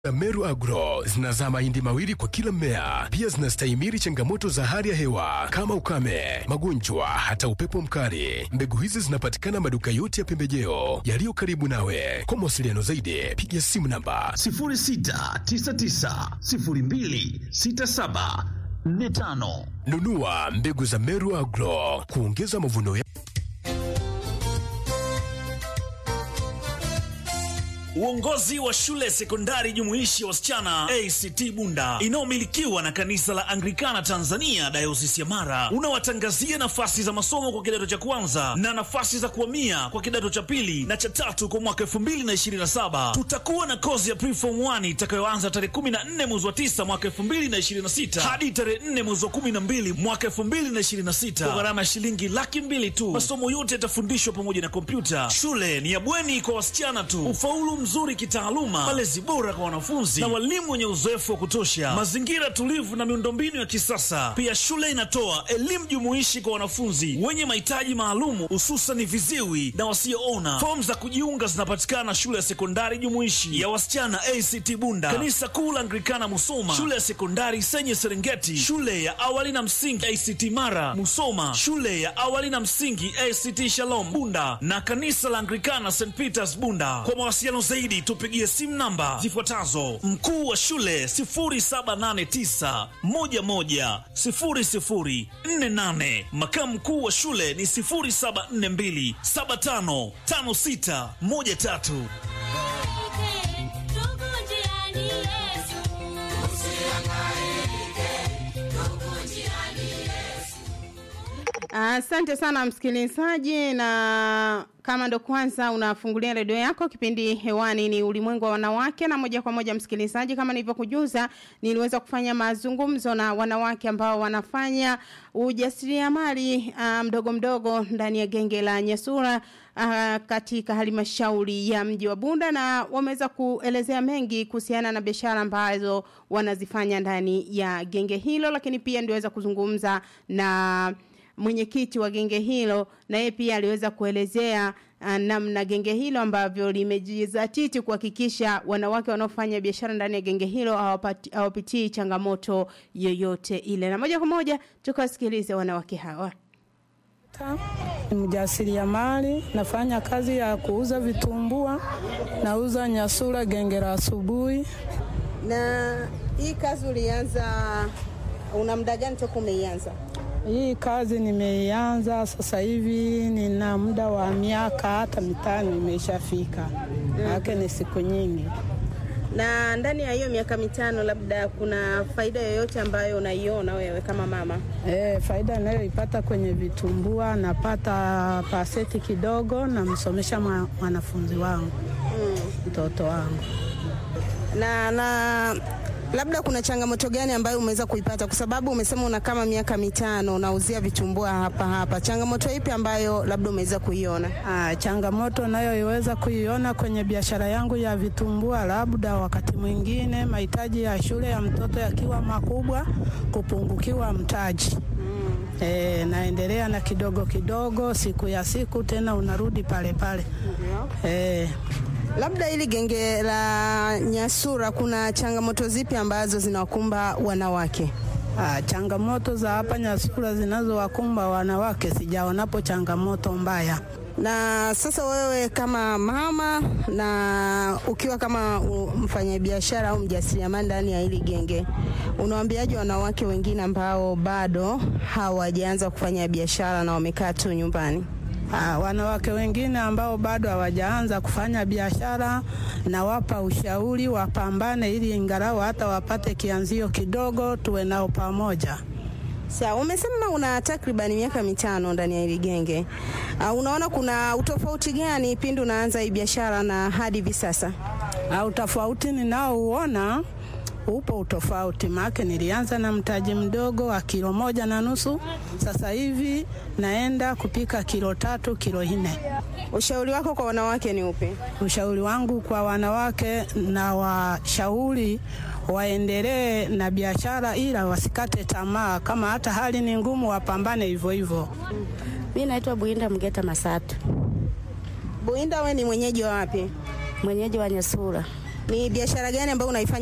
za Meru Agro zinazaa mahindi mawili kwa kila mmea. Pia zinastahimili changamoto za hali ya hewa kama ukame, magonjwa, hata upepo mkali. Mbegu hizi zinapatikana maduka yote ya pembejeo yaliyo karibu nawe. Kwa mawasiliano zaidi, piga simu namba 06990267 45. nunua mbegu za Meru Agro kuongeza mavuno ya Uongozi wa shule sekondari jumuishi ya wasichana ACT Bunda inayomilikiwa na kanisa la Anglikana Tanzania dayosisi ya Mara unawatangazia nafasi za masomo kwa kidato cha kwanza na nafasi za kuhamia kwa kidato cha pili na cha tatu kwa mwaka 2027. Tutakuwa na kozi ya preform 1 itakayoanza tarehe 14 mwezi wa 9 mwaka 2026 hadi tarehe 4 mwezi wa 12 mwaka 2026 kwa gharama ya shilingi laki mbili tu. Masomo yote yatafundishwa pamoja na kompyuta. Shule ni ya bweni kwa wasichana tu. Ufaulu mzuri kitaaluma, malezi bora kwa wanafunzi na walimu wenye uzoefu wa kutosha, mazingira tulivu na miundombinu ya kisasa. Pia shule inatoa elimu jumuishi kwa wanafunzi wenye mahitaji maalumu, hususan viziwi na wasioona. Fomu za kujiunga zinapatikana shule ya sekondari jumuishi ya wasichana ACT Bunda, kanisa kuu la Anglikana Musoma, shule ya sekondari Senye Serengeti, shule ya awali na msingi ACT Mara Musoma, shule ya awali na msingi ACT Shalom Bunda na kanisa la Anglikana St Peters Bunda. Kwa mawasiliano zaidi tupigie simu namba zifuatazo: mkuu wa shule 0789110048, makamu mkuu wa shule ni 0742755613. Asante sana msikilizaji, na kama ndo kwanza unafungulia redio yako, kipindi hewani ni ulimwengu wa wanawake, na moja kwa moja msikilizaji, kama nilivyokujuza, niliweza kufanya mazungumzo na wanawake ambao wanafanya ujasiriamali uh, mdogo mdogo ndani ya genge la Nyasura uh, katika halmashauri ya mji wa Bunda, na wameweza kuelezea mengi kuhusiana na biashara ambazo wanazifanya ndani ya genge hilo, lakini pia ndiweza kuzungumza na mwenyekiti wa genge hilo na yeye pia aliweza kuelezea uh, namna genge hilo ambavyo limejizatiti kuhakikisha wanawake wanaofanya biashara ndani ya genge hilo hawapati- hawapitii changamoto yoyote ile. Na moja kwa moja tukawasikilize wanawake hawa. Ni mjasiriamali, nafanya kazi ya kuuza vitumbua, nauza nyasura genge la asubuhi. Na hii kazi ulianza una muda gani toka umeianza? Hii kazi nimeianza sasa hivi, nina muda wa miaka hata mitano imeshafika, yake ni siku nyingi. Na ndani ya hiyo miaka mitano, labda kuna faida yoyote ambayo unaiona wewe kama mama? E, faida inayoipata kwenye vitumbua, napata paseti kidogo, namsomesha mwa- mwanafunzi wangu mtoto wangu. na na labda kuna changamoto gani ambayo umeweza kuipata kwa sababu umesema una kama miaka mitano unauzia vitumbua hapa hapa changamoto ipi ambayo labda umeweza kuiona Ah, changamoto nayoiweza kuiona kwenye biashara yangu ya vitumbua, labda wakati mwingine mahitaji ya shule ya mtoto yakiwa makubwa, kupungukiwa mtaji. E, naendelea na kidogo kidogo, siku ya siku tena unarudi pale pale. E, labda ili genge la nyasura kuna changamoto zipi ambazo zinawakumba wanawake ah, changamoto za hapa Nyasura zinazowakumba wanawake sijaonapo changamoto mbaya. na sasa wewe kama mama na ukiwa kama u- mfanyabiashara au mjasiriamali ndani ya hili genge unawaambiaje wanawake wengine ambao bado hawajaanza kufanya biashara na wamekaa tu nyumbani Ah, wanawake wengine ambao bado hawajaanza kufanya biashara, nawapa ushauri wapambane, ili ingalau hata wapate kianzio kidogo, tuwe nao pamoja. Sawa, umesema una takriban miaka mitano ndani ya hili genge. Uh, unaona kuna utofauti gani pindi unaanza hii biashara na hadi hivi sasa? Ah, utofauti ninaouona upo utofauti, maana nilianza na mtaji mdogo wa kilo moja na nusu, sasa hivi naenda kupika kilo tatu, kilo nne. Ushauri wako kwa wanawake ni upi? Ushauri wangu kwa wanawake na washauri waendelee na biashara, ila wasikate tamaa. Kama hata hali ni ngumu, wapambane hivyo hivyo. Mi naitwa Buinda Mgeta Masatu, Buinda, we ni mwenyeji wa wapi? mwenyeji wa Nyasura. Ni biashara gani ambayo unaifanya